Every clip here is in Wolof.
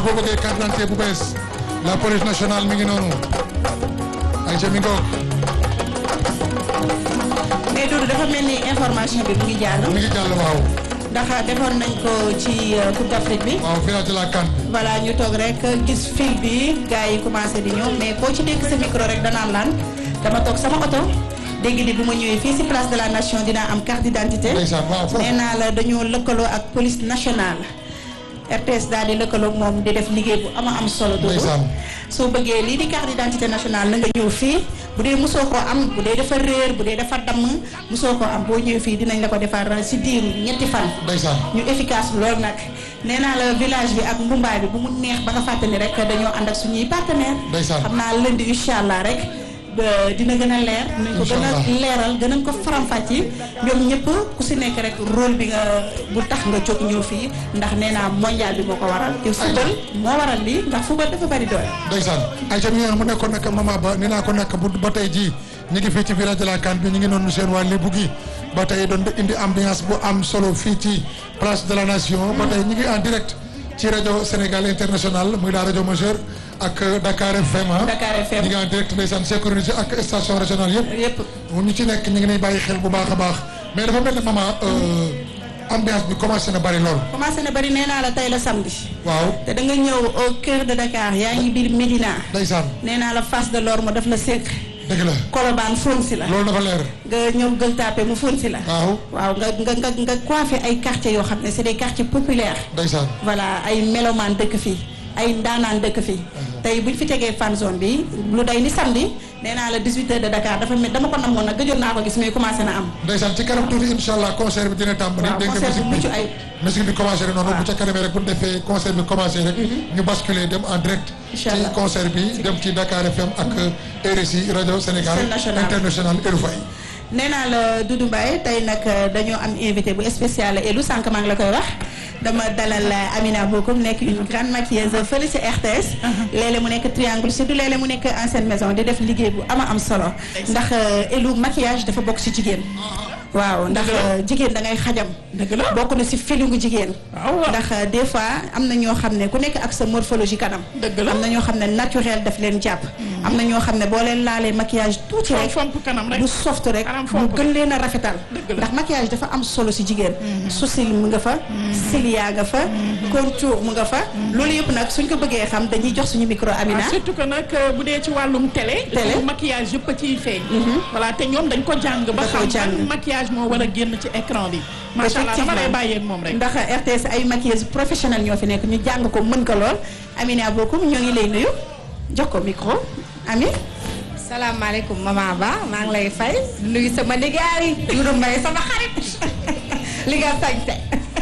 boo bëggee carte d'identité bu bees la police nationale mi ngi noonu ay ca mi ngoog mais Doudou dafa mel ni information bi mu ngi jàll. mi ngi jàll waaw ndax defoon nañ ko ci Coupe d'Afrique bi. waaw village de la CAN voilà ñu toog rek gis fil bi gars yi commencé di ñëw mais koo ci dégg sa micro rek danaan laan dama toog sama oto dégg di bu ma ñëwee fii si place de la nation dinaa am carte d'identité. ndeysaan waaw foofu nee naa la dañoo lëkkaloo ak police nationale RTS daal di lëkkaloo ak moom di def liggéey bu ama am solo. Doudou ndeysaan soo bëggee lii di carte d'identité nationale na nga ñëw fii bu dee mosoo koo am bu dee dafa réer bu dee dafa damm mosoo koo am boo ñëwee fii dinañ la ko defar si diiru ñetti fan. ndeysaan ñu efficace loolu nag nee naa la village bi ak mbumbaay bi bu mu neex ba nga fàttali rek dañoo ànd ak suñuy partenaire ndeysaan xam naa lundi incha allah rek ba dina gën a leer nañ ko gën a Inch'Allah. leeral gënañ ko faram-fàcce ñoom ñëpp ku si nekk rek rôle bi nga bu tax nga jóg ñëw fii ndax nee naa mondial bi moo ko waral te football moo waral lii ndax football dafa bari doole ndeysaan ay ca mi ngi noonu mu nekkoon nag mama ba ni naa ko nekk bu ba tey jii ñu ngi fii ci village de la CAN bi ñu ngi noonu seen waa Lébu gi ba tey doon indi ambiance bu am solo fii ci place de la nation ba tey ñu ngi en direct ci rajo Sénégal international muy la rajo majeure ak Dakar FM ah Dakar FM. ñu ngi en direct ndeysaan synchronisé ak station régionale yëpp yëpp ñu ci nekk ñu ngi nay bàyyi xel bu baax a baax mais dafa mel ne maman ambiance bi commencé na bari lool commencé na bari nee naa la tey la samedi waaw te da nga ñëw au cœur de Dakar yaa ngi biir Médina ndeysaan nee naa la face de l'Orme daf la sekk dëgg la Colobane fóon si la loolu dafa leer nga ñëw Gueule Tapée mu fóon si la waaw waaw nga nga nga nga coiffé ay quartiers yoo xam ne c'est des quartiers populaires ndeysaan voilà ay mélomanes dëkk fii ay ndaanaan dëkk fii tey buñ fi tegee fan zone bi lu day ni samedi nee naa la 18 heures de Dakar dafa mel dama ko namoon nag gëjoon naa ko gis mais commencé na am ndeysaan ci kanam tuuti incha allah concert bi dina tàmbali. waaw dégg nga concert bu musique mucc bi ayib musique bi commencé rek noonu waaw. bu ca kanamee rek bu ñu defee concert bi commencé rek. ñu basculer dem en direct. Incha ci allah. concert bi dem ci Dakar FM ak RSI rajo Sénégal International. international Erufay. nee naa la Doudou Mbaye tey nag dañoo am invité bu spécial Elou sànq maa ngi la koy wax dama dalal Amina Bokoum nekk une grande maquilleuse fële ci RTS. léeg-léeg mu nekk Triangle Sud léeg-léeg mu nekk ancienne maison di def liggéey bu ama am solo. ndax Elou maquillage dafa bokk ci jigéen. waaw ndax jigéen da ngay xajam. dëgg la bokk na ci feelingu jigéen. waaw ndax des fois am na ñoo xam ne ku nekk ak sa morphologie kanam. Dëgg la. am na ñoo xam ne naturel daf leen jàpp. am na ñoo xam ne boo leen laalee maquillage tuuti rek. fomp kanam rek mu soft rek Kanam mu fomp gën leen a rafetal Dëgg la. ndax maquillage dafa am solo ci jigéen sourcil mu nga fa cilia nga fa contour mu nga fa loolu yëpp nag suñ ko bëggee xam dañuy jox suñu micro Amina Ah, surtout que nag euh, bu dee ci wàllum télé. Télé. dafa maquillage yëpp a ciy feeñ. voilà te ñoom dañ ko jàng ba Da koo xam jàng. ban maquillage moo war a génn ci écran bi. macha allah dama lay bàyyeeg moom rek. ndax RTS ay maquilleuse professionnelle ñoo fi nekk ñu jàng ko mën ko lool Amina Bokoum ñoo ngi lay nuyu jox ko micro Ami salaamaaleykum maman Ba maa ngi lay fay nuyu sama liggéey Doudou Mbaye sama xarit li nga sañse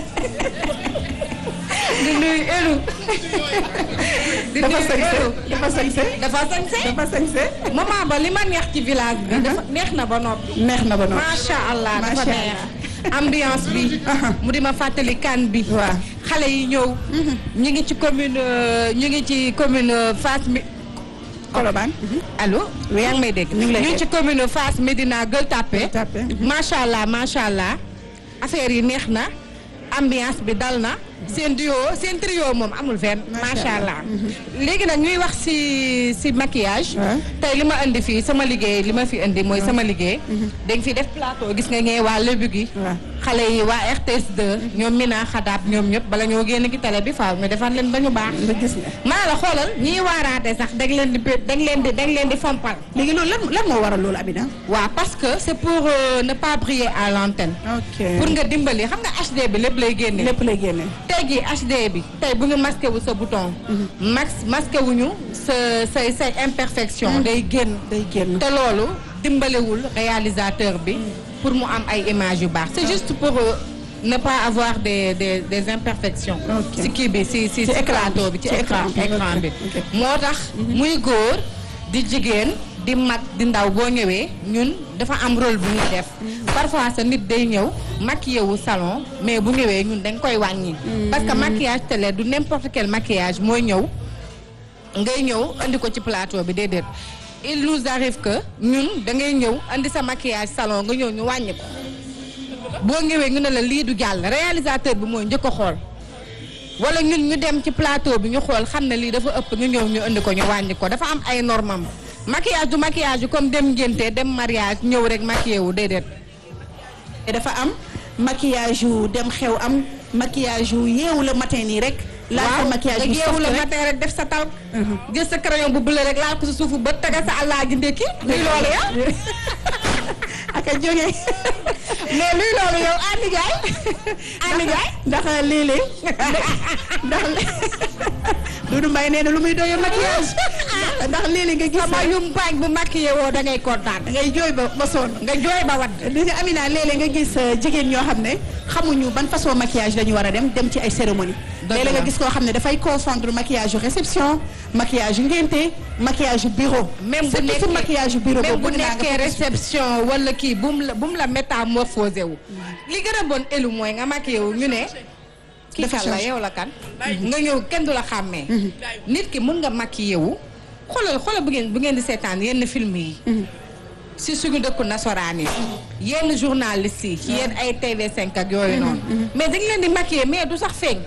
di nuyu Elou di dafa nuyu sañse Elou dafa sañse dafa sañse dafa sañse maman Ba li ma neex ci village bi dafa neex na ba noppi neex na ba noonu macha allah dafa Macha neex ambiance bi mu di ma fàttali kan bi Waaw. xale yi ñëw ñu ngi ci commune euh, ñu ngi ci commune euh, Fass mi Colobane allo yaa ngi may dégg ñu ngi lay ñu ngi dégg. ci commune Fass Médina Gueule Tapée Gueule Tapée. macha allah macha allah affaire yi neex na ambiance bi dal na seen duo seen trio moom amul fenn macha allah léegi nag ñuy wax si si maquillage Ouais. tey li ma indi fii sama liggéey li ma fi indi mooy sama liggéey dañ fi def plateau gis nga ñee waa Lébu gi Ouais. xale yi waa RTS 2 ñoom Mina Xadaab ñoom ñëpp bala ñoo génn ki télé bi faaw ñu defar leen ba ñu baax nga gis nga maa la xoolal ñiy waaraate sax dañ leen di pé- dañ leen di dañ leen di fompal léegi loolu lan lan moo waral loolu Amina waaw parce que c'est pour euh, ne pas briller à l'antenne ok pour nga dimbali xam nga HD bi lépp lay génne lépp lay génne tey jii HD bi tey bu ñu masqué wu sa bouton max masqué wuñu sa say say imperfection day génn day génn te loolu dimbalewul réalisateur bi pour mu am ay images yu baax c'est juste pour euh, ne pas avoir des des des imperfections Ok. si kii bi si si Ci si écran plateau bi, bi ci ci écran écran bi, écran ok, bi ok. moo tax muy góor di jigéen di mag di ndaw boo ñëwee ñun dafa am rôle bu ñuy def parfois sa nit day ñëw maquillé wu salon mais bu ñëwee ñun dañ koy wàññi parce que maquillage télé du n'importe quel maquillage mooy ñëw ngay ñëw andi ko ci plateau bi déedéet il nous arrive que ñun da ngay ñëw andi sa maquillage salon nga ñëw ñu wàññi ko boo ñëwee ñu ne la lii du jàll réalisateur bi mooy njëkk a xool wala ñun ñu dem ci plateau bi ñu xool xam ne lii dafa ëpp ñu ñëw ñu indi ko ñu wàññi ko dafa am ay normam maquillage du maquillage yu comme dem ngénte dem mariage ñëw rek maquillé wu déedéet te dafa am maquillage yu dem xew am maquillage yu yeewu la matin nii rek. laal sa maquillage bu nga yeewu soft la rek. matin rek def sa tal jël sa crayon bu bleu rek laal ko sa suufu ba tega sa àllaa ji ndékki luy loolu ya ak a jógee mais luy loolu yow Amy Ndiaye Amy Ndiaye ndax léeg-léeg ndax Doudou Mbaye nee na lu muy doyoo maquillage ndax léeg-léeg nga gis sama yumpaañ bu maquillé woo da ngay kontaan da ngay jooy ba ba sonn nga jooy ba wadd li nga Amina léeg-léeg nga gis euh, jigéen ñoo xam ne xamuñu ban façon maquillage la ñu war a dem dem ci ay cérémonie Dëgg léeg-léeg nga la. gis koo xam ne dafay confondre maquillage yu réception maquillage yu ngénte maquillage yu bureau même bu surtout si nekkee maquillage yu bureau même bu boobu bëgg naa nga nekkee focus. réception wala kii bu mu la bu mu la métamorphosé wu li gën a bon élu mooy nga maquillé wu ñu ne kii Dafa kan la changé. yow la kan nga ñëw kenn du la xàmmee nit ki mun nga maquillé wu xoolal xoolal bu ngeen bu ngeen di seetaan yenn film yi si suñu dëkku nasaraan yi yenn journalistes yi ci yenn ay TV5 ak yooyu noonu mais dañ leen di maquiller mais du sax feeñ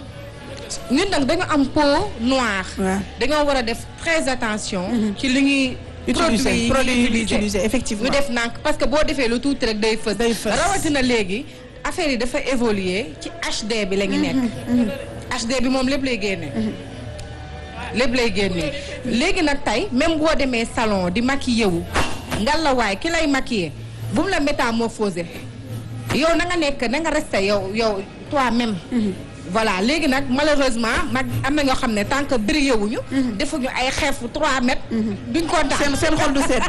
ñun nag dañu am peau noire Ouais. dañoo war a def très attention ci li ñuy utiliser yi produit yi ñuy utiliser effectivement ñu def nànk parce que boo defee lu tuuti rek day fës Day fës. rawatina léegi affaire yi dafa évoluer ci HD bi la ñu nekk HD bi moom lépp lay génne lépp lay génne léegi nag tey même boo demee salon di maquillé wu ngalawaay ki lay maquillé bu mu la métamorphosé yow na nga nekk na nga resté yow yow toi-même voilà léegi nag malheureusement mag am na ñoo xam ne tant que brillé wuñu defuñu ay xeefu 3 mètres duñ kontaan seen seen xol du sedd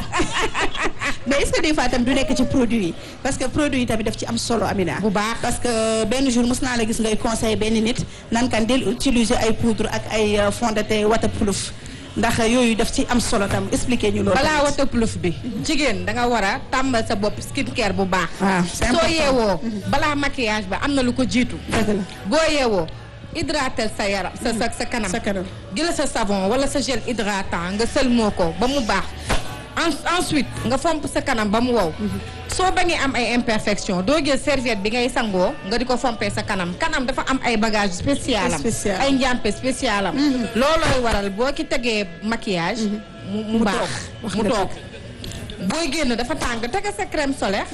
mais est-ce que des fois tam du nekk ci produit yi parce que produit yi tamit daf ci am solo Amina. Bu baax. parce que benn jour mos naa la gis ngay conseil benn nit nan kan del utiliser ay poudre ak ay euh, fond de teint waterproof ndax yooyu daf ci am solo tam expliquer ñu loolu. balaa tamit. waterproof bi jigéen da nga war a tàmbal sa bopp skincare bu baax waaw c'est soo important. yeewoo balaa maquillage ba am na lu ko jiitu dëgg la boo yeewoo hydrater sa yaram sa sa sa kanam sa kanam. jëla sa savon wala sa gel hydratant nga sëlmoo ko ba mu baax En- ensuite nga fomp sa kanam ba mu wow soo bañee am ay imperfection doo jël serviette bi ngay sangoo nga di ko fompee sa kanam kanam dafa am ay bagage spécial am Spécial. ay njàmpe spécial am loolooy waral boo ki tegee maquillage mu mu Mu baax toog. Wax mu nga toog booy génn dafa tàng tege sa crème solaire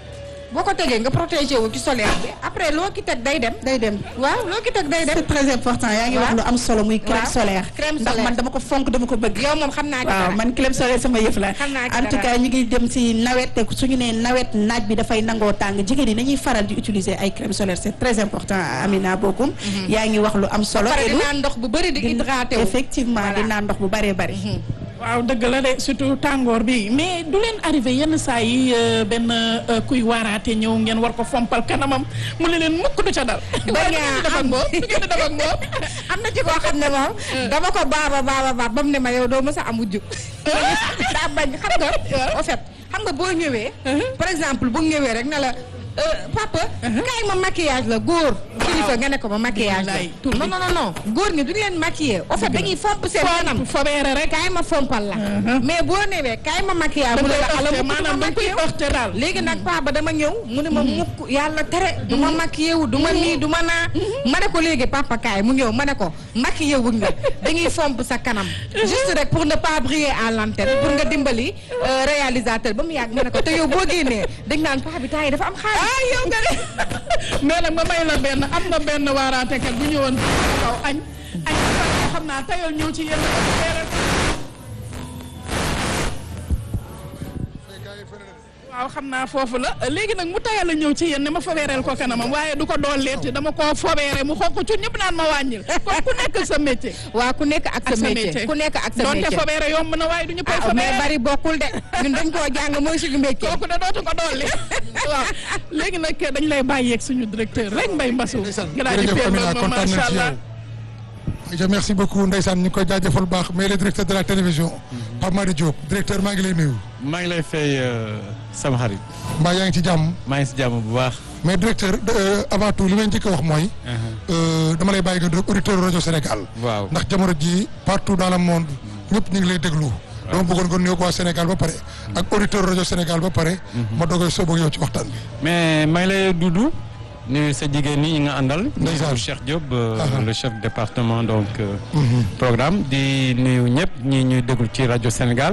boo ko tegee nga protégé wu ci solaire bi après loo ki teg day dem day dem. waaw loo ki teg day dem c'est très important yaa ngi wax Waaw. lu am solo muy crème Waaw. solaire. Crème ndax solaire. man dama ko fonk dama ko bëgg. yow moom xam naa ci waaw dara. man crème solaire sama yëf la Xam naa ci en tout dara. cas ñu ngi dem ci nawet te suñu nee nawet naaj bi dafay nangoo tàng jigéen ñi nañuy faral di utiliser ay crème solaire c'est très important Amina Bokum yaa ngi wax lu am solo pare di Elou. naan ndox bu bëri di hydraté wu effectivement Voilà. di naan ndox bu bëree bëri waaw dëgg la de surtout tàngoor bi mais du leen arrivé yenn saa yi euh, benn euh, kuy waaraate ñëw ngeen war ko fompal kanamam mu ne leen mukk du ca dal. bañ a def ak am moom du ngeen di def ak moom. am na ci koo xam ne moom dama ko baaba baaba baab ba mu ne ma yow doo mës a am wujju daa bañ xam nga au fait xam nga boo ñëwee par exemple bu ñëwee rek ne la euh, papa kaay ma maquillage la góor kilifa nga ne ko ma maquillage la Wallaay, tur bi. non non non non góor ñi duñu leen maquiller au fait dañuy fomp seen kanam fobeere rek. kaay ma fompal la mais boo newee kaay ma maquillage da mu ne koy la ala heurté mu maanaam da koy maquillé heurté daal. léegi nag paa ba dama ñëw mu ne ma mukk yàlla tere du ma maquillé wu du ma nii du ma naa ma ne ko léegi papa kaay mu ñëw ma ne ko maquillé wuñ la dañuy fomp sa kanam juste rek pour ne pas briller à l'antenne pour nga dimbali euh, réalisateur ba mu yàgg ma ne ko te yow boo génnee dañ naan paa bi temps yi dafa am xaalis ah yow nga ne mais nag ma may la benn am na benn waaraatekat bu ñëwoon kaw añ añ sax xam naa tayal ñëw ci yenn waaw xam naa foofu la léegi nag mu tayal a ñëw ci yéen ne ma fobeereel ko kanamam waaye du ko dooleeti dama koo fobeere mu xonq cu ñëpp naan ma wàññil kon ku nekk sa métier waa ku nekk ak sa métier ku nekk ak sa donte métier fobeere yomb na waaye du ñu koy ah mais fobeere bari bokkul de ñun dañ koo jàng mooy suñu métier kooku da dootu ko dolli waaw léegi nag dañ lay bàyyeeg suñu directeur rek Mbaye Mbassou jërëjëf Amina kontaan nañ ci yow. je merci beaucoup ndeysaan ñu ngi koy jaajëfal bu baax mais le directeur de la télévision Pape Madi Diop directeur maa ngi lay nuyu maa ngi lay fay sama xarit mbaa yaa ngi ci jàmm maa ngi si jàmm bu baax. mais directeur euh, avant tout li may njëkk a wax mooy euh, dama lay bàyyi nga déglu auditeur rajo Sénégal waaw ndax jamono ji partout dans le monde ñëpp ñu ngi lay déglu dama bëggoon nga nuyoo ko waa Sénégal ba pare ak auditeur rajo Sénégal ba pare ma dogoy soob ak yow ci waxtaan bi mais maa ngi lay dudu nuyu sa jigéen ñi nga àndal. Ndeysaan. Cheikh Diop euh, Aha. le chef département donc euh, programme di nuyu ñëpp ñi ñuy déglu ci rajo Sénégal.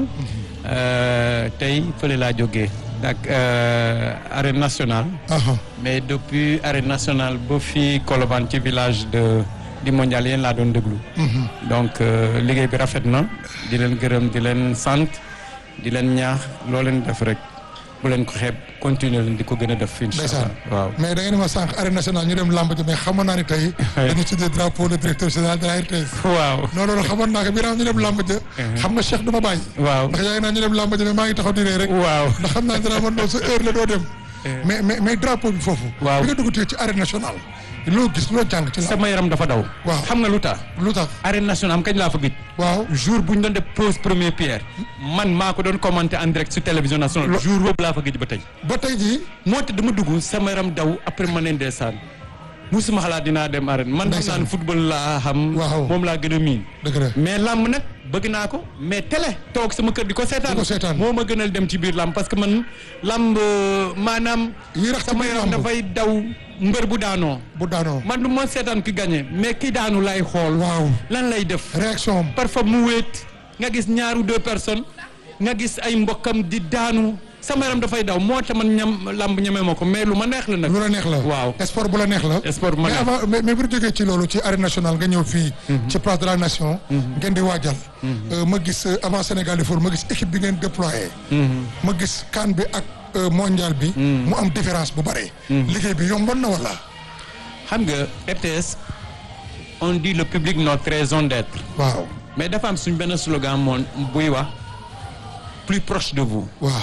Euh, tey fële laa jógee ak euh, arène nationale. aha mais depuis arène nationale ba fii Colobane ci village de di mondial yéen laa doon déglu. donc euh, liggéey bi rafet na di leen gërëm di leen sant di leen ñaax loo leen def rek bu leen ko xeeb continuer leen di ko gën a def. incha ndeysaan allah waaw. mais da ngeen ma sànq arène nationale ñu dem lamb ji mais xamoon naa ni tey dañu tuddee drapeau le directeur général de la RTS waaw non loolu xamoon naa ko bi ñu dem lamb ja xam nga Cheikh du ma bàyyi waaw ndax yaa ngi naan ñu dem lamb ja mais maa ngi taxaw di ree rek waaw. ndax xam naa dina man noonu sa heure la doo dem mais mais mais drapeau bi foofu Waaw. bi nga dugg tey ci arène nationale loo gis loo jàng ci la sama yaram dafa daw. Waaw. xam nga lu tax. lu tax arène nationale am kañ laa fa gëj. waaw jour bu ñu doon def pose première pierre. man maa ko doon commenter en direct sur télévision nationale. jour boobu laa fa gëj ba tey. ba tey jii moo tax dama dugg sama yaram daw après ma ne ndeysaan musuma xalaat dinaa dem arène man xam Ndeysaan. naa ne football laa xam. Waaw. moom laa gën a miin. dëgg la mais làmb nag bëgg naa ko mais télé toog sama kër di ko seetaan Di ko seetaan. moo ma gënal dem ci biir làmb parce que man làmb euh, maanaam yi rax ci sama biir yaram lamb dafay daw mbër bu daanoo bu daanoo man du ma seetaan ki gagné mais ki daanu lay xool waaw lan lay def réaction am parfois mu wéet nga gis ñaar ou deux personnes nga gis ay mbokkam di daanu sama yaram dafay daw moo tax man ñam làmb ñeme ma ko mais lu ma neex la nag lu la neex la waaw sport bu la neex la sport bu ma mais neex. avant mais mais bu ñu jógee ci loolu ci arène nationale nga ñëw fii ci place de la nation ngeen di waajal Euh, ma gis euh, avant Sénégal di foot ma gis équipe bi ngeen déployé ma gis CAN bi ak euh, mondial bi mu am différence bu bare liggéey bi yomboon na wala xam nga RTS on dit le public notre raison d'être waaw mais dafa am suñ benn slogan moon buy wax plus proche de vous waaw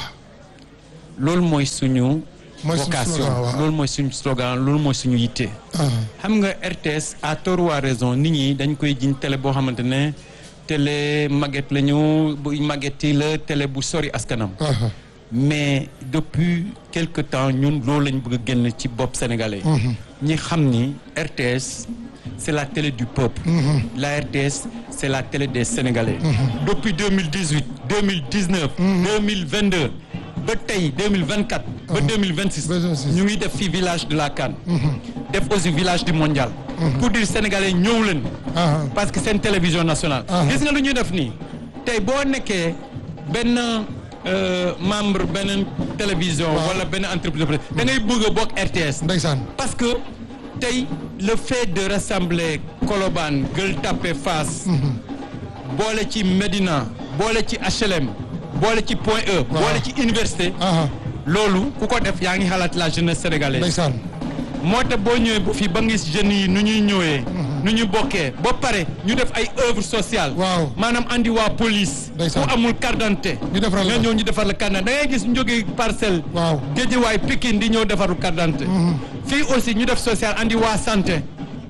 loolu mooy suñu Mooy suñu vocation slogan, waaw. loolu mooy suñu slogan loolu mooy suñu yitte ah xam nga RTS à tort ou à raison nit ñi dañ koy jiñ télé boo xamante ne télé màgget la ñu bu màgget yi la télé bu sori askanam ah mais depuis quelque temps ñun loolu lañ bëgg a génn ci bopp sénégalais ñi xam ni RTS c'est la télé du peuple la RTS c'est la télé des sénégalais depuis 2018 2019 2022 ba tey 2024 ba 2026 Ba 2026. ñu ngi def fii village de la CAN def aussi village du mondial pour dire sénégalais ñëw leen ah parce que seen télévision nationale. Ah. gis nga lu ñuy def nii tey boo nekkee benn euh, membre benn télévision. wala benn entreprise da ngay bëgg a bokk RTS. ndeysaan parce que tey le fait de rassembler Colobane Gueule Tapée Fass. boole ci Médina boole ci HLM boole ci Point E. boole ci université. ah loolu ku ko def yaa ngi xalaat la jeunesse sénégalaise. ndeysaan moo tax boo ñëwee bu fii ba ngis jeunes yi nu ñuy ñëwee. nu ñu bokkee ba pare ñu def ay œuvre sociale. Waaw. maanaam andi waa police. Ndeysaan. ku amul carte d'identité. Ñu defaral la. nga ñëw ñu defar la carte d'identité da ngay gis ñu jógee parcelle. Waaw. Géejawaay Pikine di ñëw defaru carte d'identité. fii aussi ñu def social andi waa santé.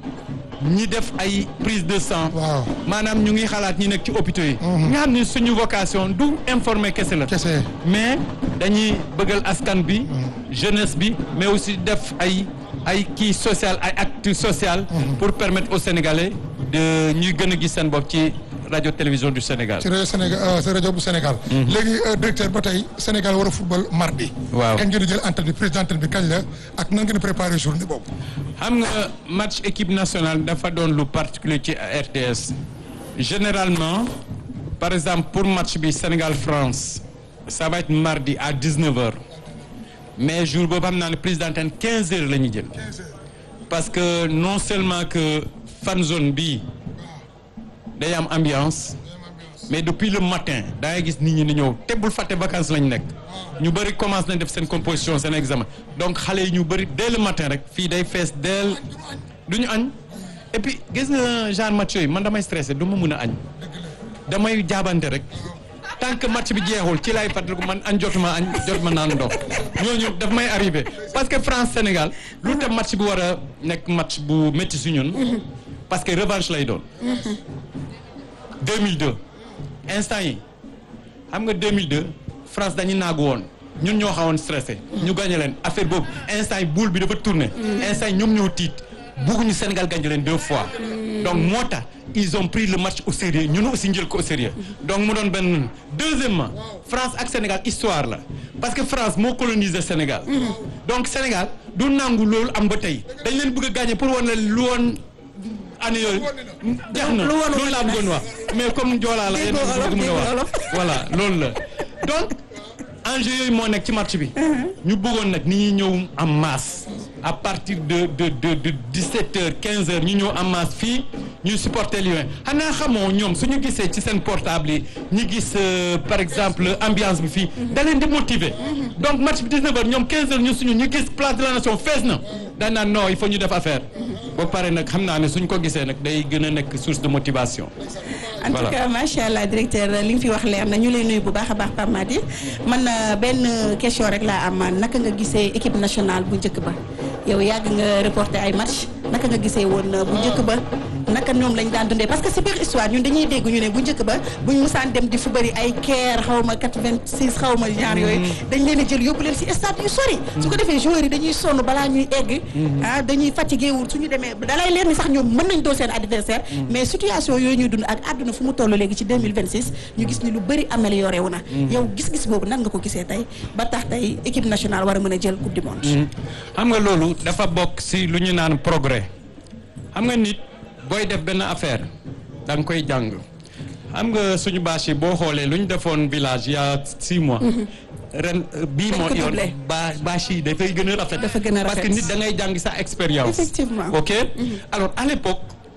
ñi def ay prise de sang. waaw maanaam ñu ngi xalaat ñi nekk ci hôpitaux yi. nga xam ni suñu vocation du informer kese la. kese mais dañuy bëggal askan bi jeunesse bi mais aussi def ay ay kii social ay actes social pour permettre aux Sénégalais de ñuy gën a gis seen bopp ci radio télévision du Sénégal ci rajo Sénégal euh, ci rajo bu Sénégal léegi euh, directeur ba tey Sénégal war a football mardi Waaw. kañ ngeen di jël antenne bi président antenne bi kañ la ak nan ngeen di préparer journée boobu xam nga match équipe nationale dafa doon lu particulier ci RTS généralement par exemple pour match bi Sénégal France ça va être mardi à 19h mais jour boobu xam naa ne président antenne 15h la ñuy jël parce que non seulement que fan zone bi day am ambiance mais depuis le matin da ngay gis nit ñi ni ñëw te bul fàtte vacances lañ nekk ñu bëri commencé nañ def seen composition seen examen donc xale yi ñu bëri dès le matin rek fii day fees dell du ñu añ et puis gis nga genre match yooyu man damay stressé du ma mun a añ damay jaabante rek tant que match bi jeexul ci lay fàttaliku man añ jotuma añ jotuma naan ndox ñooñu daf may arrivé parce que France Sénégal lu tax match bi war a nekk match bu métti si ñun parce que revanche lay doon 2002 instant yi xam nga 2002 France dañu naagu woon ñun ñoo xawoon stressé ñu gagné leen affaire boobu instant yi boule bi dafa tourné instant yi ñoom ñoo tiit bëgguñu Sénégal gagné leen deux fois donc moo tax ils ont pris le match au sérieux ñun aussi njël ko au sérieux donc mu doon benn deuxièmement France ak Sénégal histoire la parce que France moo colonisé Sénégal donc Sénégal du nangu loolu am ba tey dañ leen bëgg a gagné pour wane lu woon année yooyu jeex na lu woon loolu laa bëggoon wax mais comme joolaa la yéen a bëgg mën a wax voilà loolu la donc enjeu yooyu moo nekk ci match bi ñu bëggoon nag ni ñuy ñëw en masse à partir de de de de 17 heures 15 heures ñu ñëw en masse fii ñu supporter Lions xanaa xamoo ñoom suñu gisee ci seen portable yi ñu gis euh, par exemple ambiance bi fii da leen di motiver donc match bi 19 heures ñoom 15 heures ñu suñu ñu gis place de la nation fees na daan naan non il faut ñu def affaire ba pare nag xam naa ne suñ ko gisee nag day gën a nekk source de motivation en tout Voilà. cas macha allah directeur li nga fi wax leer na ñu lay nuyu bu baax a baax Pape Madi man euh, benn question rek laa am naka nga gisee équipe nationale bu njëkk ba yow yàgg nga reporter ay match naka nga gisee woon euh, bu njëkk ba naka ñoom lañ daan dundee parce que si biir histoire ñun dañuy dégg ñu ne bu njëkk ba buñ musaan dem di fu bëri ay keer xaw ma 86 xaw ma genre yooyu dañ leen a jël yóbbu leen si stade yu sori su ko defee joueurs yi dañuy sonn balaa ñuy egg ah dañuy fatigué wul suñu demee dalay leen ni sax ñoom mën nañ doo seen adversaire mais situation yooyu ñuy dund ak àdduna fu mu toll léegi ci 2026 ñu gis ni lu bëri amélioré wu na yow gis-gis boobu nan nga ko gisee tey ba tax tey équipe nationale war a mën a jël coupe du monde xam nga loolu dafa bokk si lu ñu naan progrès xam nga nit booy def benn affaire da nga koy jàng xam nga suñu bâche yi boo xoolee lu ñu defoon village il y a six mois ren euh, bii Dañ moo ko yoon doublé. ba bâche yi dafay gën a rafet Dafa gën a parce que rafet. nit da ngay jàng sa expérience Effectivement. ok alors à l'époque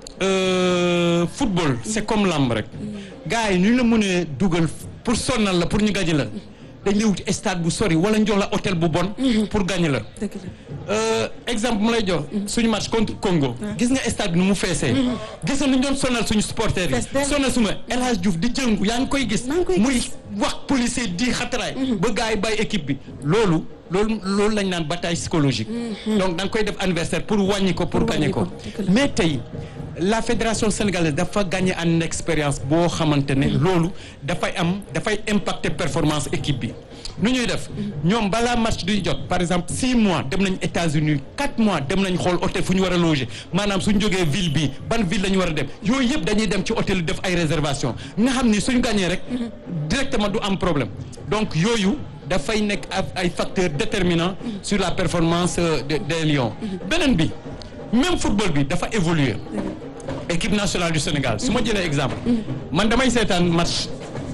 euh, football c'est comme lamb rek gars yi ñu la mënee dugal pour sonnal la pour ñu gañe la dañ lay wuti stade bu sori wala ñu jox la hôtel bu bon pour gagner la dëgg la Euh, exemple mu lay jox suñu match contre Congo gis nga stade bi nu mu feesee gis nga nu ñu doon sonal suñu supporters Fees yi dell. sonal suma El Hadj Diouf di jëngu yaa ngi koy gis Maa ngi koy muy gis. wax policier di xataraay ba gars yi bàyyi équipe bi loolu loolu loolu lañ naan bataille psychologique donc da nga koy def anniversaire pour wàññi ko pour Pour gagner wàññi ko ko, dëgg la. mais tey la fédération sénégalaise dafa gagné en expérience boo xamante ne loolu dafay am dafay impacter performance équipe bi nu ñuy def ñoom balaa match duy jot par exemple six mois dem nañ États-Unis quatre mois dem nañ xool hôtel fu ñu war a loger maanaam suñ jógee ville bi ban ville la ñu war a dem yooyu yëpp dañuy dem ci hôtel yi def ay réservation nga xam ni suñ gagné rek directement du am problème donc yooyu dafay nekk af- ay facteurs déterminants sur la performance euh, de- des Lions beneen bi même football bi dafa évoluer équipe nationale du Sénégal su ma jëlee exemple man damay seetaan match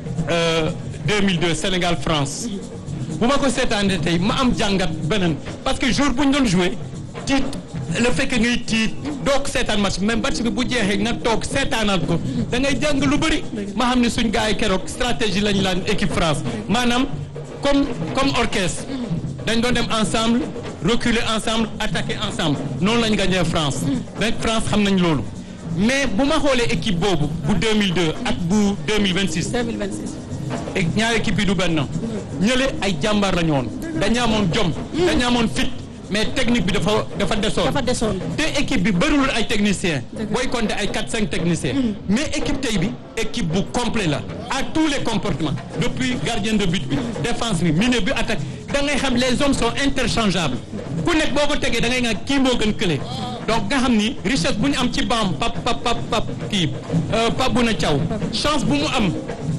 euh, 2002 Sénégal France bu ma ko seetaanee tey ma am jàngat beneen parce que jour bu ñu doon joué tiit le fait que ngay tiit doo ko seetaan match mais match bi bu jeexee nga toog seetaanaat ko da ngay jàng lu bëri ma xam ne suñ gars yi keroog stratégie lañ laan équipe France maanaam comme comme orchestre dañ doon dem ensemble reculer ensemble attaquer ensemble noonu lañ gagné France rek France xam nañ loolu mais bu ma xoolee équipe boobu bu 2002 ak bu 2026 2026 et ñaari équipe yi du benn ñële ay jàmbaar la ñu woon dañu amoon jom dañu amoon fit mais technique bi dafa dafa desoon dafa desoon te équipe bi bëriwul ay techniciens booy compter ay 4 5 techniciens mais équipe tey bi équipe bu complet la à tous les comportements depuis gardien de but bi défense bi milieu bi attaque da ngay xam les hommes sont interchangeables ku nekk boo ko tegee da ngay nga kii moo gën kële donc nga xam ni richesse bu ñu am ci baam pap pap pap pap kii pap bu na caw chance bu mu am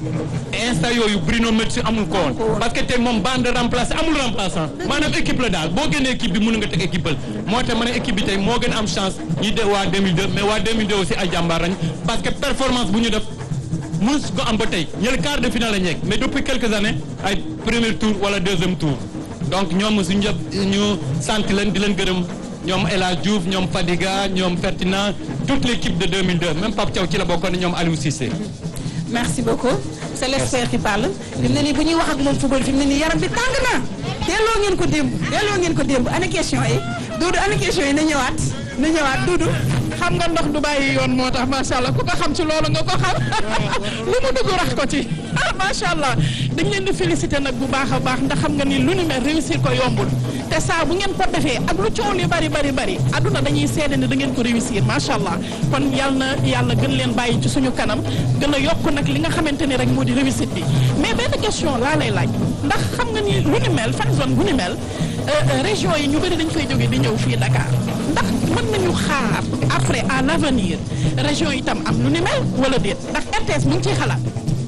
instant yooyu Bruno Metsu amul ko woon parce que tey moom bande remplaçant amul remplaçant maanaam équipe la daal boo génnee équipe bi mën nga teg équipe bal moo tax ma ne équipe bi tey moo gën a am chance ñi de waa 2002 mais waa 2002 aussi ay jàmbaar lañ parce que performance bu ñu def mus ko am ba tey ñële quart de finale la ñu yegg mais depuis quelques années ay premier tour wala deuxième tour donc ñoom suñu ñëpp ñu sant leen di leen gërëm ñoom El Hadj Diouf ñoom Fadiga ñoom Ferdinand toute l' équipe de 2002 même Pape Thiaw ci la bokkoon ñoom Aliou Cissé. merci beaucoup c'est l'expert qui parle fi mu ne nii bu ñuy wax ak moom football fi mu ne nii yaram bi tàng na delloo ngeen ko démb delloo ngeen ko démb ana question yi Doudou ana question yi na ñëwaat na ñëwaat Doudou xam nga ndox du bàyyi yoon moo tax macha allah ku ko xam ci loolu nga ko xam lu mu dugg rax ko ci ah macha allah dañ leen di féliciter nag bu baax a baax ndax xam nga ni lu ni mel réussir ko yombul te saa bu ngeen ko defee ak lu coow li bari bari bari aduna dañuy seede ne da ngeen ko réussir macha allah kon yal na yàlla gën leen bàyyi ci suñu kanam gën a yokk nag li nga xamante ni rek moo di réussite bi mais benn question laa lay laaj ndax xam nga ni lu ni mel fan zone bu ni mel région yi ñu bëri dañ fay jógee di ñëw fii Dakar ndax mën nañu xaar après à l'avenir région itam am lu ni mel wala déet ndax RTS mu ngi ciy xalaat.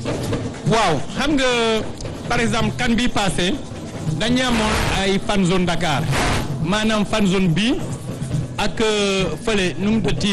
waaw xam nga par exemple kan bi passé dañu amoon ay fan zone Dakar maanaam fan zone bi ak euh, fële nu mu tëtti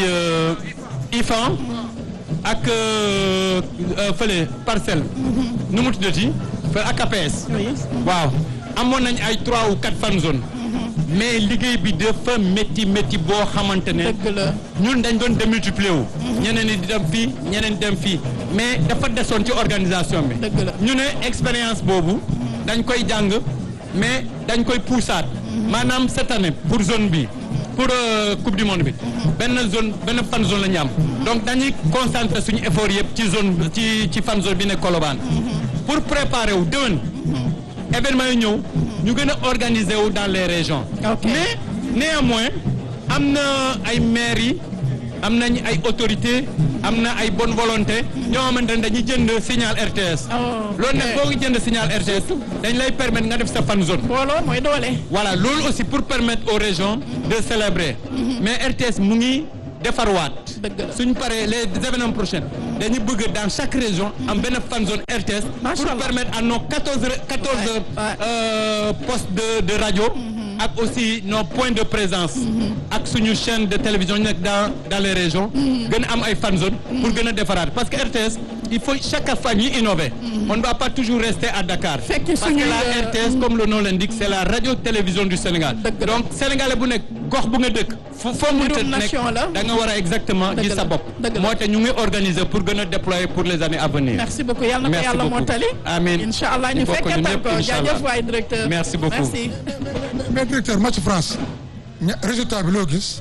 IFAN ak euh, euh, fële parcelle nu mu tuddati fële ak APS waaw amoon nañ ay trois ou quatre fan zone mais liggéey bi dafa métti métti boo xamante ne dëgg la. ñun dañ doon démultiplier wu ñeneen ñi di dem fii ñeneen dem fii mais dafa desoon ci organisation bi Dëgg la. ñu ne expérience boobu dañ koy jàng mais dañ koy poussaat maanaam cette année pour zone bi pour euh, coupe du monde bi benn zone benn fan zone la ñu am donc dañuy concentrer suñu effort yëpp ci zone ci ci fan zone bi ne Colobane pour préparer wu déwén événement yi ñëw ñu gën a organiser wu dans les régions Ok. mais néanmoins am na ay maires yi am nañ ay autorités am na ay bonne volonté ñoo xamante ne dañuy jënd signal RTS Oh, loolu nag ok. boo ngi jënd signal RTS dañ lay permettre nga def sa fan zone booloo mooy doole. voilà loolu aussi pour permettre aux régions de célébrer mais RTS mu ngi defarwaat Dëgg la. suñ paree les événements prochains dañu bëgg dans chaque région am benn fan zone RTS Macha pour Allah. permettre à nos quatorze quatorze Ouais, ouais. euh, postes de de radio ak aussi nos points de présence ak suñu chaîne de télévision ñu nekk dans dans les régions gën a am ay fan zone pour gën a defaraat parce que RTS il faut chaque fois ñuy innover on ne va pas toujours rester à Dakar Fekk parce que suñuy, la euh, RTS comme le nom l'indique c'est la radio télévision du Sénégal Dëgg la. donc sénégalais bu nekk gox bu nga dëkk fo foo mënta Mbirum nekk nation la. da nga war a exactement Dëgg gis la. sa bopp Dëgg la. moo tax ñu ngi organiser pour gën a déployer pour les années à venir merci beaucoup yàlla na ko Merci yàlla beaucoup. mottali. Amiin. incha allah ñu Ñu bokk fekkee ñun tal ñëpp, ko incha jaajëf allah. waay directeur. Merci beaucoup. merci. mais directeur match France ña résultat bi loo gis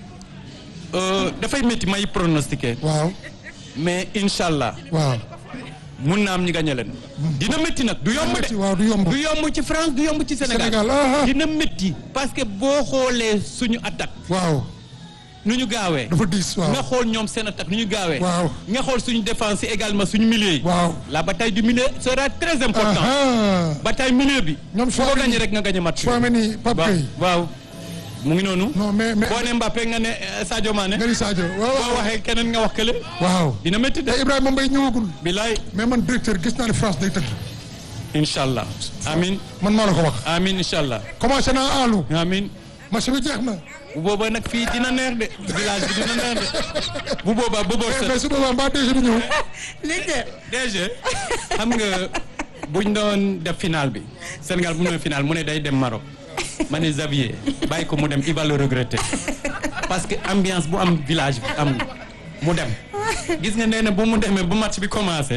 Euh, dafay métti may pronostiquer waaw mais incha allah waaw mun na am ñu gagné leen dina métti nag du yomb de waaw du yomb du yomb ci France du yomb ci Sénégal Sénégal ah ah. dina métti parce que boo xoolee suñu attaque waaw nu ñu gaawee dafa diis waaw nga xool ñoom seen attaque nu ñu gaawee Waaw. nga xool suñu défense yi également suñu milieu yi waaw la bataille du milieu sera très important ah bataille milieu bi Ñoom foo Chouameni- gagné rek nga gagné match bi Chouameni Pape waaw Gueye waaw mu ngi noonu non mais mais boo ne Mbappé nga ne euh, Sadio Mané nga ni Sadio waaw boo waaw waxee keneen nga wax kële waaw dina métti de te Ibrahima Mbaye ñëwagul bilaay mais man directeur gis naa ne France day tëdd incha allah amin man maa la ko wax amin incha allah commencé naa aalu amin match bi jeex na bu boobaa nag fii dina neex de village bi dina neex de bu boobaa bu boobaa mais su boobaa mbaa déjà du ñëw Directeur. DG xam nga buñ doon def final bi Sénégal bu ñu doon final mu ne day dem Maroc ma ne Xavier bàyyi ko mu dem il va le regretter parce que ambiance bu am village bi am mu dem gis nga nee na bu mu demee bu match bi commencé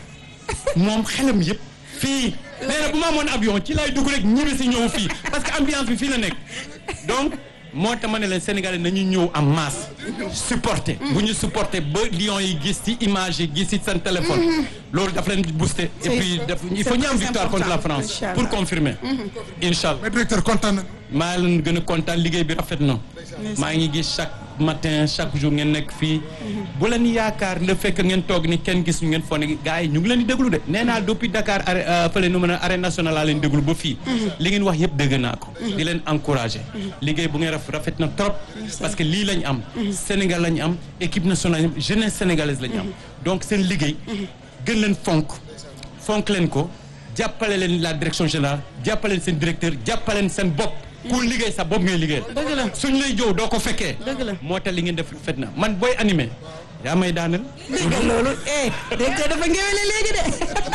moom xelam yëpp fii nee na bu ma amoon avion ci lay dugg rek ñibbi si ñëw fii parce que ambiance bi fii la nekk donc moo tax ma ne leen Sénégalais nañu ñëw en masse supporter bu ñu supporter ba Lions yi gis ci image yi gis ci seen téléphone loolu daf leen booster et C'est- puis daf il c'est faut ñu am très victoire contre la important. France Inch'Allah. pour confirmer incha allah mais directeur kontaan na maa leen gën a kontaan liggéey bi rafet na maa ngi gis chaque matin chaque jour ngeen nekk fii bu leen yaakaar le fait que ngeen toog ni kenn gis ñu ngeen foo ne gars yi ñu ngi leen di déglu de nee naa depuis Dakar arrêt fële nu mën a arène nationale laa leen déglu ba fii li ngeen wax yëpp dégg naa ko di leen encouragé liggéey bu ngeen raf rafet na trop parce que lii lañ am Sénégal lañ am équipe nationale lañ am jeunesse sénégalaise lañ am donc seen liggéey gën leen fonk fonk leen ko jàppale leen la direction générale jàppale leen seen directeur jàppale leen seen bopp ku liggéey sa bopp ngay liggéey Dëgg la. suñ lay jow doo ko fekkee Dëgg la. moo tax li ngeen def fet na man booy animé yaa may daanal dégg nga loolu eh directeur dafa ngéwéle léegi de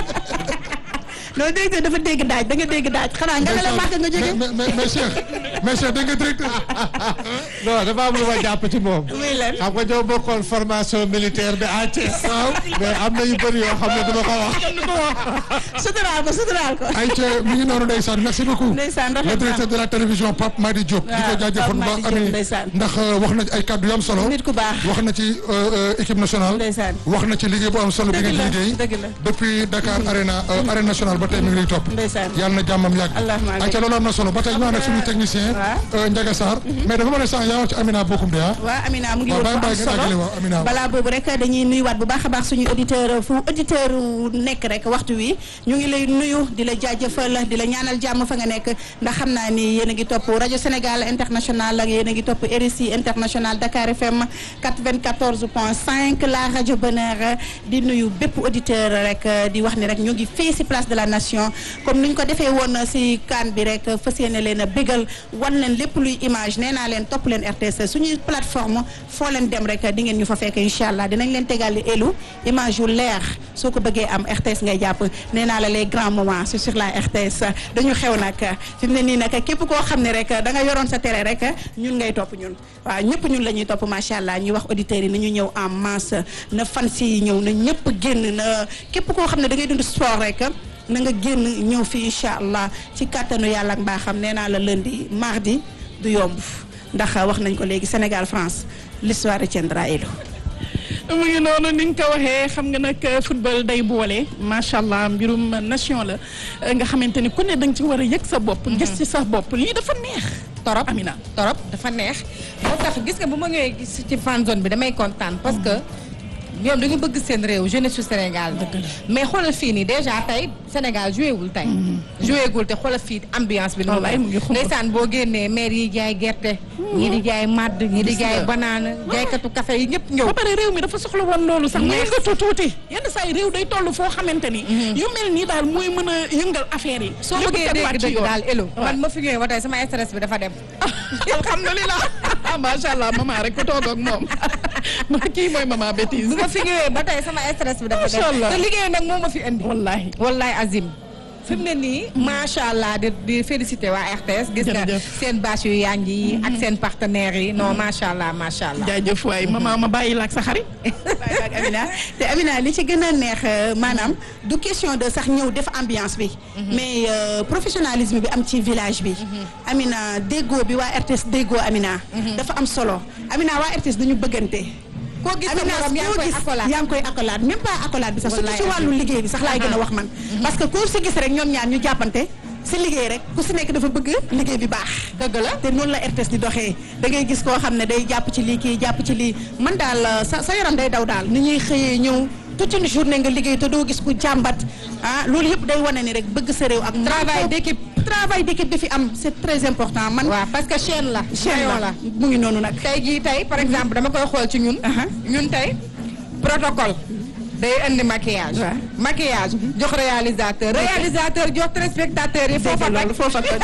loolu directeur dafa dégg daaj da nga dégg daaj xanaa nga ne la màgg nga jóge mais mais mais Cheikh mais Cheikh dégg nga directeur non dafa am lu ma jàpp ci moom. muy lan xam nga ñoo bokkoon formation militaire bi à Thiès. waaw mais am na yu bëri yoo xam ne dama ko wax. suturaal ko suturaal ko ay ca mi ngi noonu ndeysaan merci beaucoup Ndeysaan, rafet le na. directeur de la télévision Pape Madi Diop di ko Waaw, jaajëfal bu Pape baax Madi Diop, ami ndeysaan. ndax euh, wax na ay kàddu yu am solo nit ku baax wax na ci euh, euh, équipe nationale Ndeysaan. wax na ci liggéey bu am solo bi Dëgg ngeen la, liggéey dëgg la. depuis Dakar Arena euh, arène nationale ba tey mi ngi lay topp Ndeysaan. yàlla na jàmmam yàgg Allahumma amiin. ayca loolu am na solo ba tey ñu ànd ak suñu technicien waaw. euh, Ndiaga Sarr mais dafa mën a sànq yaa wax ci Amina Bokum de ah waaw Amina mu ngi waaw woon bàyyi fu bàyyi am ngeen àggale solo waaw Amina balaa boobu rek dañuy nuyuwaat bu baax a baax suñu auditeur fu auditeur nekk rek waxtu wi ñu ngi lay nuyu di la jaajëfal di la ñaanal jàmm fa nga nekk ndax xam naa ni yéen a ngi topp rajo Sénégal international ak yéen a ngi topp RSI international Dakar FM 94 point 5 la rajo Bonheur di nuyu bépp auditeur rek di wax ni rek ñu ngi fii si place de la nation comme ni ñu ko defee woon si kan bi rek fas yéene leen a bégal wan leen lépp luy image nee naa leen topp leen RTS suñuy plateforme foo leen dem rek di ngeen ñu fa fekk incha allah dinañ leen tegal li elu image yu leer soo ko bëggee am RTS ngay jàpp nee naa la les grands moments c'est sur la RTS dañu xew nag fi mu ne nii nag képp koo xam ne rek da nga yoroon sa télé rek ñun ngay topp ñun waaw ñëpp ñun la ñuy topp macha allah ñuy wax auditeurs yi na ñu ñëw en masse na fans yi ñëw na ñëpp génn na képp koo xam ne da ngay dund sport rek na nga génn ñëw fi incha allah ci kàttanu yàlla ak mbaaxam nee naa la lundi mardi du yomb ndax wax nañ ko léegi Sénégal France l'histoire retiendra Elou. mu ngi noonu ni nga ko waxee xam nga nag football day boole macha allah mbirum nation la nga xamante ni ku ne da nga ci war a yëg sa bopp. gis ci sa bopp lii dafa neex. torop Amina. torop dafa neex moo tax gis nga bu ma ñëwee gis ci fan zone bi damay kontaan parce que ñoom dañu bëgg seen réew jeunesse su Sénégal mais xoolal fii nii déjà tey Sénégal joué wul tey joué gul te xoolal fii ambiance bi Wallaay mu ngi xumb. ndeysaan boo génnee maire yi jaay gerte ñii di jaay madd ñii di jaay banaana jaaykatu café yi ñëpp ñëw ba pare réew mi dafa soxla woon loolu sax mu Merci. yëngatu tuuti yenn saa yi réew day toll foo xamante ni yu mel nii daal mooy mën a yëngal affaire yi soo lépp bëggee teguwaat dégg ci dëgg yoon. daal elo waaw. man ma fi ñëwee ba tey sama stress bi dafa dem alhamdulilah macha allah maman rek ku toog ak moom ma kii mooy maman bêtise bu ma fi ñëwee ba tey sama stress bi dafa Macha Allah. dem te liggéey nag moo ma fi indi wallahi wallaay Azim fi mu ne nii macha allah di di félicité waa RTS gis nga Jërëjëf. seen bâche yu yànj yi ak seen partenaires yi non macha allah macha allah. jaajëf waay maman ma bàyyi la ak sa xarit bàyyi ba ak Amina te Amina li ci gën a neex euh, maanaam du question de sax ñëw def ambiance bi. mais euh, professionnalisme bi am ci village bi. Amina déggoo bi waa RTS déggoo Amina. dafa am solo Amina waa RTS dañu bëggante. koo gis sa Amina morom yaa ngi koo koy gis accolade. yaa ngi koy accolade même pas accolade bi sax surtout ci Wallaay wàllu liggéey bi sax laay gën a wax man. parce que koo si gis rek ñoom ñaar ñu jàppante si liggéey rek ku si nekk dafa bëgg liggéey bi baax. dëgg la. te noonu la RTS di doxee da ngay gis koo xam ne day jàpp ci lii kii jàpp ci lii man daal euh, sa sa yaram day daw daal ni ñuy xëyee ñëw toute une journée nga liggéey te doo gis ku jàmbat ah loolu yëpp day wane ni rek bëgg sa réew ak. Travail manko- d'équipe. travail d'équipe bi fi am c'est très important man. waaw parce que chaîne la. chaîne maillon la mu ngi noonu nag. tey jii tey par exemple dama koy xool ci ñun. Aha. ñun tey protocole. day indi maquillage. Ouais. maquillage jox réalisateur. réalisateur jox téléspectateur yi foofa dégg loolu toj. foofa toj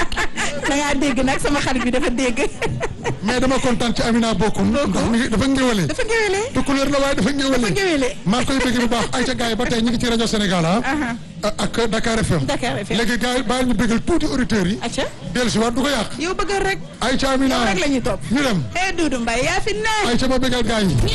da ngaa dégg nag sama xarit bi dafa dégg. mais dama kontaan ci Amina Bokum ndax mi ngi dafa ngéwale dafa ngéwéle. tukkuleer la waaye dafa ngéwale dafa ngéwéle. maa ngi koy bëgg bu baax ayca gars yi ba tey ñu ngi ci rajo Sénégal ah Aha. ak Dakar FM Dakar FM. léegi gars yi baal ñu bëggal tuuti auditeurs yi acca dellu si waat du ko yàq yow bëggal rek. ayca Amina yow rek la ñuy topp. ñu dem eh Doudou Mbaye yaa fi ne. ayca ma bëggal gars yi